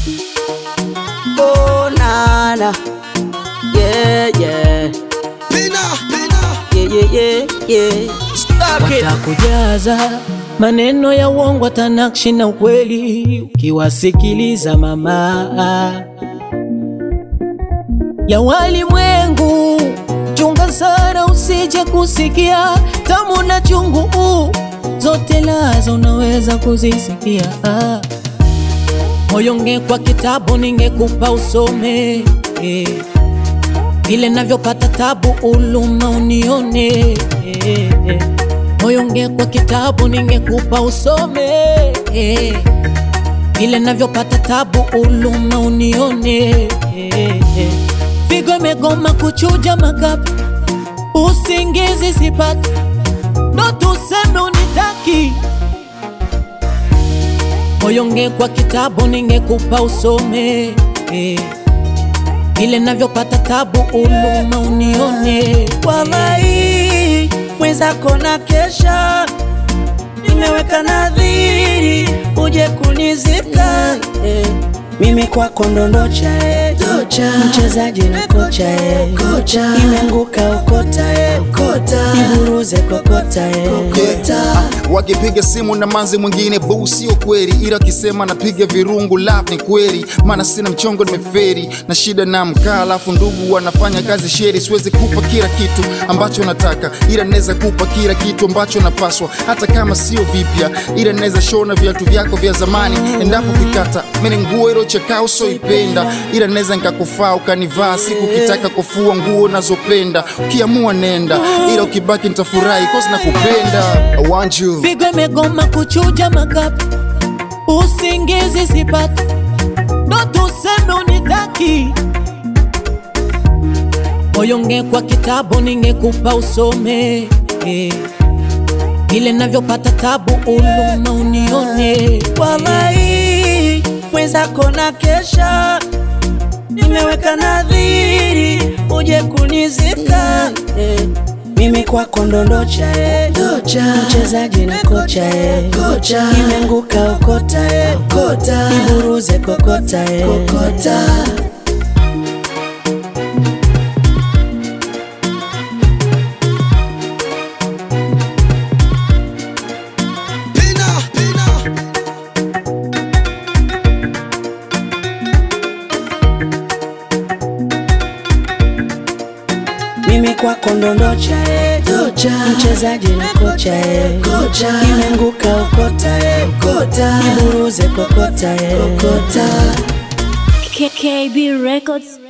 Oh nana, yeah yeah, yeah yeah yeah yeah. Stuck it. Watakujaza maneno ya uongo, tanakshi na ukweli, ukiwasikiliza mama ya walimwengu. Chunga sana usije kusikia tamu na chungu, zote lazo unaweza kuzisikia. Moyo ngekwa kitabu ningekupa usome, eh. vile navyopata tabu uluma unione eh, eh. Moyo ngekwa kitabu ningekupa usome eh. Vile navyopata tabu uluma unione eh, eh. Figo imegoma kuchuja makapi, usingizi sipati, ndo tuseme unitaki. Moyo ngekwa kitabu ningekupa usome eh. Vile navyopata tabu uluma unione Walai, mwenzako na kesha, nimeweka nadhiri uje kunizika eh. Mimi kwako ndondocha eh. mchezaji na kocha eh. imenguka ukota eh. iburuze kokota eh. Wakipiga simu na manzi mwingine bu sio kweli, ila akisema napiga virungu love ni kweli, maana sina mchongo nimeferi na shida na mkaa, alafu ndugu wanafanya kazi sheri. Siwezi kupa kila kitu ambacho nataka, ila naweza kupa kila kitu ambacho napaswa, hata kama sio vipya, ila naweza shona viatu vyako vya zamani endapo kikata mimi nguo ilo chakaa usoipenda, ila naweza nikakufaa ukanivaa siku kitaka kufua nguo nazopenda, ukiamua nenda, ila ukibaki nitafurahi cause nakupenda. I want you Figo imegoma kuchuja makapi, usingizi sipati, ndo tuseme unitaki. Moyo ngekwa kitabu ningekupa usome eh. Vile navyopata tabu uluma unione Walai, mwenzako na kesha, nimeweka nadhiri uje kunizika eh. Mimi kwako ndondocha eh. mchezaji na kocha eh. imenguka ukota eh. iburuze kokota eh. Mimi kwako ndondocha eh. mchezaji na kocha eh. imenguka ukota eh. iburuze kokota eh. KKB Records